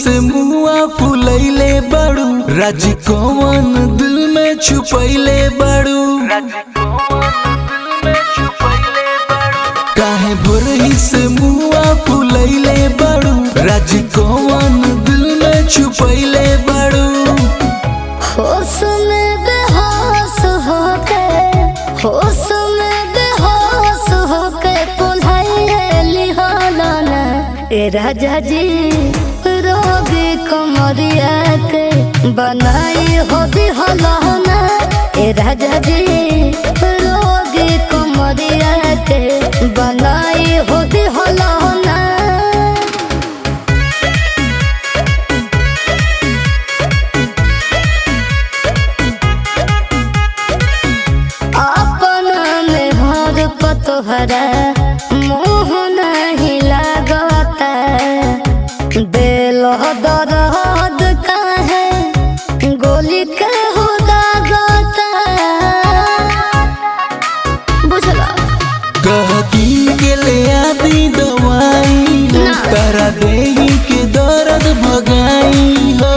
से मुआ फुलैले बड़ू राज कौन दिल में छुपैले बड़ू काहे भोरही से मुआ फुलैले बड़ू राज कौन दिल में छुपैले बड़ू होश में बेहोश होके होश में बेहोश होके पुल्हाइली होलाना ए राजा जी रोगी कमरिया के बनाई हो दी होलाना ए राजा जी रोगी कमरिया के बनाई हो दी होलाना अपना में हर पतोहरा मोह नहीं लागता दिल दर्द काहे गोली के हो दागता बुझला कहती के ले आदि दवाई हो ना। तारा देही के दर्द भगाई हो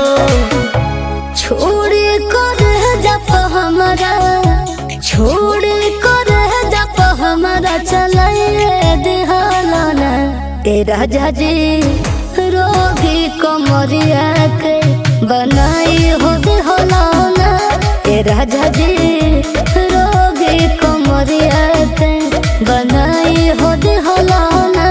छोड़ी कर जप हमारा छोड़ी कर जप हमारा चलाइए दिहालाना ए राजा जी रोगी कमरिया के बनाई हो दिहालाना ए राजा जी रोगी कमरिया के बनाई हो दिहालाना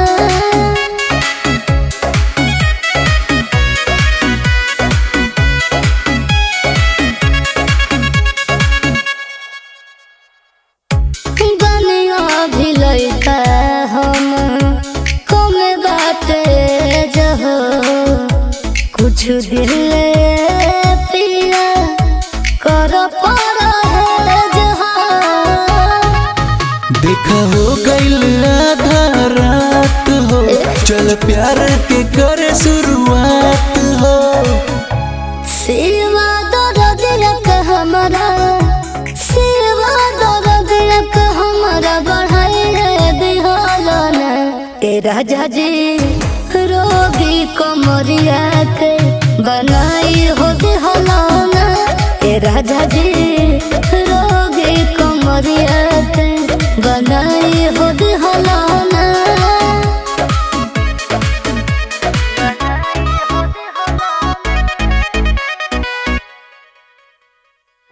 बनिया भी लइका हम कम बाटे जहो कुछ दिल पिया कर पर है जहाँ देखा हो गईल आधा रात हो चल प्यार के करे शुरुआत हो सेवा दर्द रख हमारा सेवा दर्द रख हमारा बढ़ाई है दिहालाना ए राजा जी रोगी कमरिया के बनाई हो दिहालाना ए राजा जी रोगी कमरिया के बनाई